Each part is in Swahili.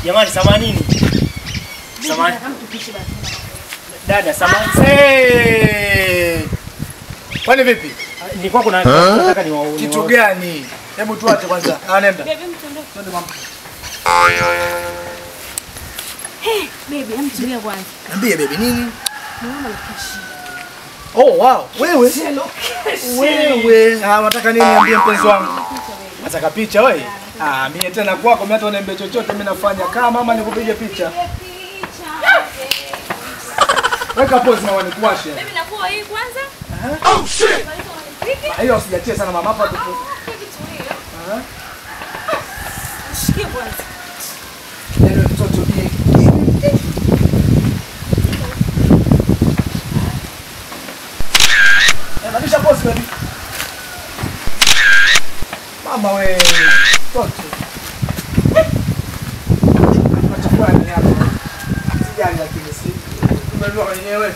Jamani samanini. Samahani. Kama tupishi basi. Dada samani. Hey! Kwani vipi? Nilikuwa kuna nataka niwaone. Kitu gani? Hebu tuache kwanza. Ah, nenda. Baby, mtuondoke. Twende mama. Baby, hem tulia kwanza. Niambie baby nini? Naomba location. Oh wow, wewe. Wewe, ah, unataka nini niambie mpenzi wangu? Nataka picha wewe? Ah, mimi tena kwako mimi hata uniambie chochote mimi nafanya. Kama mama nikupige picha. Weka pose na wanikuwashe. Baby, nakuwa hii kwanza. Oh shit. Hiyo usijatie sana mama hapa tupo. Baby, tulia. Ah. Shikie kwanza. Ndio mtoto ni. Eh, badilisha pose baby. Mama we, mtoto. Unachukua nini hapa? Sijali lakini si. Umejua wenyewe.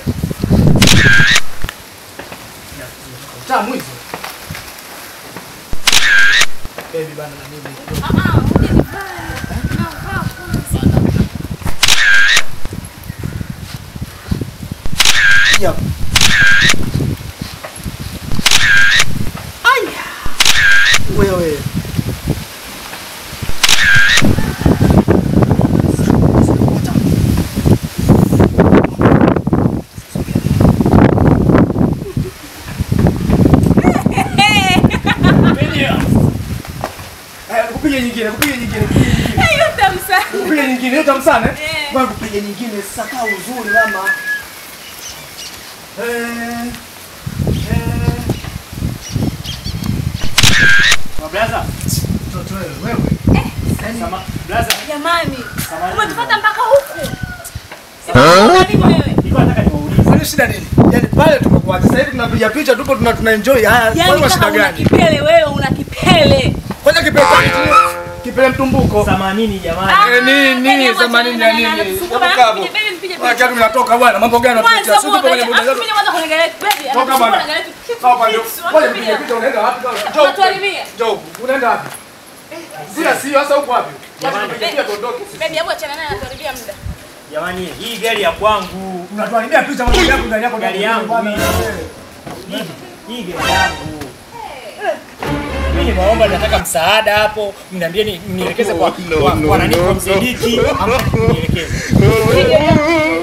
Tamu hizo. Baby bana na mimi. Ah, ah, uje nivae. Navaa kwanza. Yep. Aya. Wewe. Eh, Kupige nyingine, kupige nyingine, kupige nyingine. Hiyo tamsa. Kupige nyingine, hiyo tamu sana. eh? Eh. Ngoja kupige nyingine, sasa kaa uzuri mama. Eh. Eh. Blaza. Mtoto wewe, wewe. Sama blaza. Jamani, Samahani. umetufuata mpaka huku. Nini wewe? Nilikuwa nataka niwaulize. Kwani shida nini? Yaani pale tumekuacha. Sasa hivi tunapiga picha tupo tuna tuna enjoy. Haya, Yaani kwani kama shida una gani? kipele wewe una kipele. Kwanza kipele changu kipele mtumbuko. Samanini jamani. Ah, Eh, nini, baby, nini, hebu themanini achana ya na- na- nini? na- Hebu na- kaa hapo. mpige, baby, mpige Kwa picha. kiatu tunatoka bwana. Mambo gani unapicha? Kwanza Sisi tupo kwenye muangalie, muda afu zetu. mimi kwanza kwenye gari, baby, Toka anachukua bwana. na gari, kitu Toka ndio. kitu, Ngoja wanapiga. nipige picha unaenda wapi? Njoo. Unatuharibia. Njoo. Unaenda wapi? Sio sio sasa huko wapi? Jamani, tupige picha tuondoke. Baby, hebu achana naye anatuharibia muda. Jamani, hii gari ya kwangu. Unatuharibia picha mambo yako ndani yako Gari yangu bwana. mimi. Hii- Hii gari yangu. Mimi nimeomba nataka msaada hapo. Mniambie ni nielekeze kwa kwa- kwa nani kwa msaidiki. Ama nielekeze. Hii gari yako.